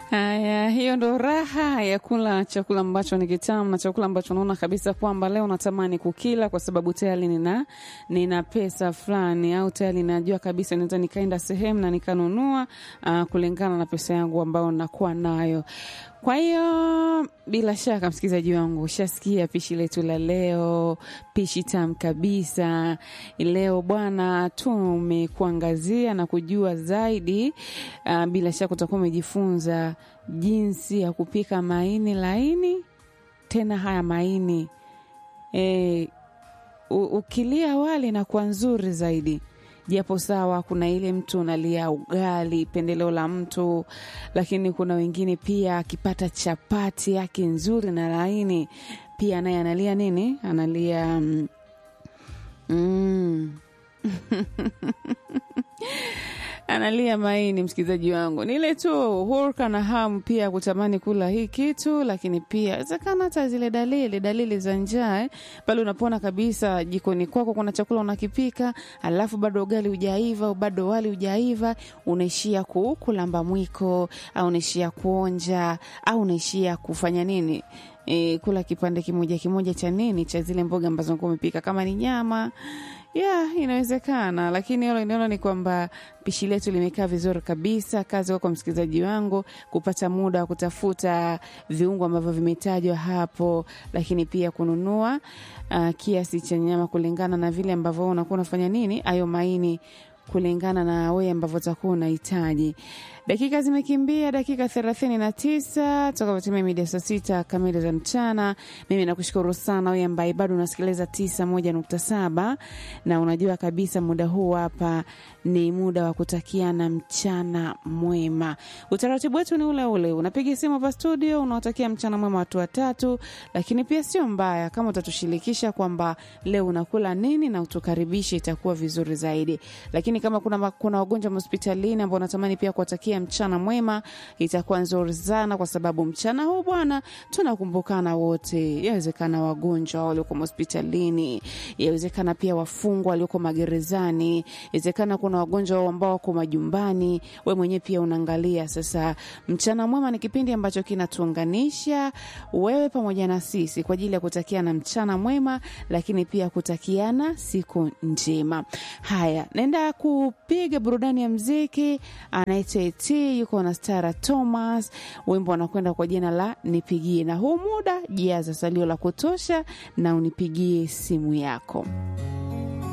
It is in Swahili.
Haya, hiyo ndo raha ya kula chakula ambacho ni kitamu na chakula ambacho naona kabisa kwamba leo natamani kukila kwa sababu tayari nina, nina pesa fulani au tayari najua kabisa naweza nikaenda sehemu na nikanunua uh, kulingana na pesa yangu ambayo nakuwa nayo. Kwa hiyo bila shaka, msikilizaji wangu, ushasikia pishi letu la leo, pishi tamu kabisa. Leo bwana, tumekuangazia na kujua zaidi. Uh, bila shaka utakuwa umejifunza jinsi ya kupika maini laini, tena haya maini e, ukilia wali na kuwa nzuri zaidi japo sawa, kuna ile mtu unalia ugali, pendeleo la mtu, lakini kuna wengine pia akipata chapati yake nzuri na laini, pia naye analia nini? Analia mm, mm. analia maini. Msikilizaji wangu, ni ile tu hurka na hamu pia kutamani kula hii kitu, lakini pia wezekana hata zile dalili dalili za njaa eh, pale unapona kabisa jikoni kwako kuna chakula unakipika, alafu bado ugali hujaiva au bado wali hujaiva, unaishia ku, kulamba mwiko au unaishia kuonja au unaishia kufanya nini E, kula kipande kimoja kimoja cha nini cha zile mboga ambazo unakuwa umepika, kama ni nyama ya yeah, inawezekana, lakini hilo inaona ni kwamba pishi letu limekaa vizuri kabisa. Kazi kwa msikilizaji wangu kupata muda wa kutafuta viungo ambavyo vimetajwa hapo, lakini pia kununua uh, kiasi cha nyama kulingana na vile ambavyo unakuwa unafanya nini ayo maini kulingana na wewe ambavyo utakuwa unahitaji. Dakika zimekimbia dakika thelathini na tisa toka kutimia mida saa sita kamili za mchana. Mimi nakushukuru sana wewe ambaye bado unasikiliza tisa moja nukta saba na unajua kabisa muda huu hapa ni muda wa kutakiana mchana mwema. Utaratibu wetu ni ule ule, unapiga simu hapa studio, unawatakia mchana mwema watu watatu, lakini pia sio mbaya kama utatushirikisha kwamba leo unakula nini na utukaribishe, itakuwa vizuri zaidi. Lakini kama kuna, kuna wagonjwa hospitalini ambao unatamani pia kuwatakia mchana mwema, itakuwa nzuri sana, kwa sababu mchana huu bwana, tunakumbukana wote. Yawezekana wagonjwa walioko hospitalini, yawezekana pia wafungwa walioko magerezani, yawezekana kuna wagonjwa ambao wako majumbani, we mwenyewe pia unaangalia. Sasa mchana mwema ni kipindi ambacho kinatuunganisha wewe pamoja na sisi kwa ajili ya kutakiana mchana mwema, lakini pia kutakiana siku njema. Haya, naenda kupiga burudani ya mziki anaitwa T yuko na Stara Thomas, wimbo anakwenda kwa jina la Nipigie, na huu muda jaza salio la kutosha na unipigie simu yako.